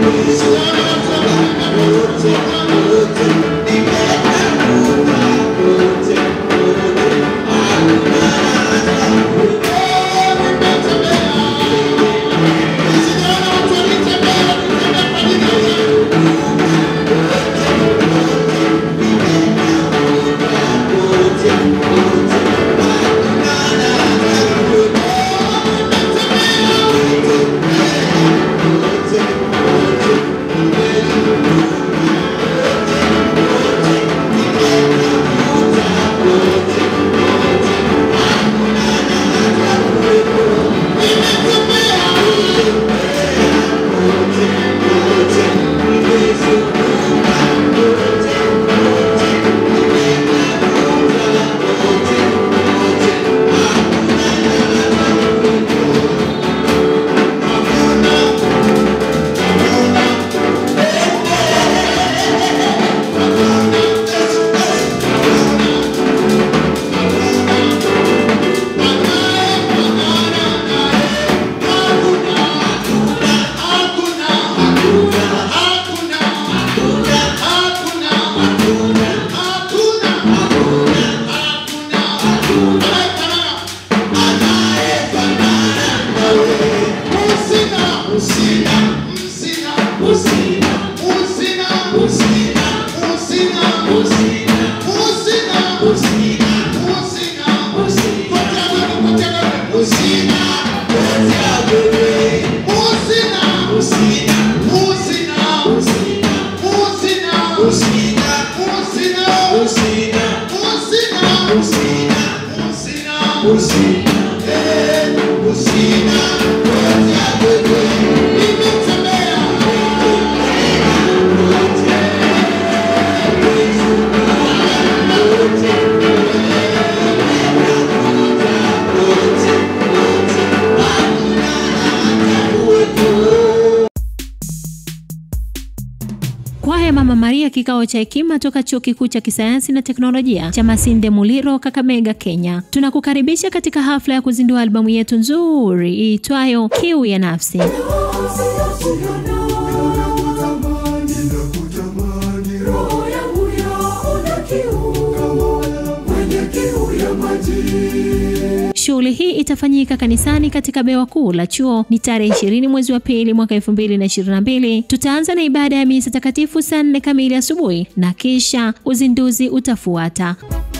Kwaya Mama Maria kikao cha hekima toka Chuo Kikuu cha Kisayansi na Teknolojia cha Masinde Muliro, Kakamega, Kenya. Tunakukaribisha katika hafla ya kuzindua albamu yetu nzuri iitwayo Kiu ya Nafsi. Shughuli hii itafanyika kanisani katika bewa kuu la chuo ni tarehe 20 mwezi wa pili mwaka 2022. Tutaanza na ibada ya misa takatifu saa nne kamili asubuhi na kisha uzinduzi utafuata.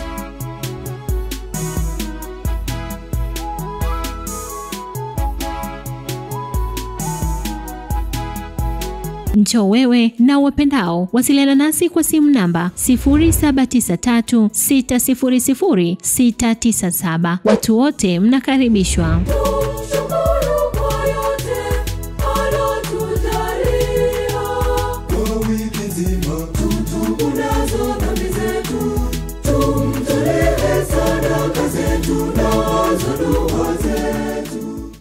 Njoo wewe na wapendao. Wasiliana nasi kwa simu namba 0793600697. Watu wote mnakaribishwa. Tumshukuru kwa yote alotujalia. Kwa wiki nzima Tutubu nazo dhambi zetu, tumtolee sadaka zetu nazo dua zetu.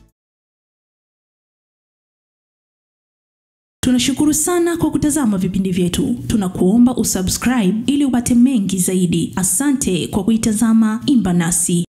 Tunashukuru sana kwa kutazama vipindi vyetu. Tunakuomba usubscribe ili upate mengi zaidi. Asante kwa kuitazama Imba Nasi.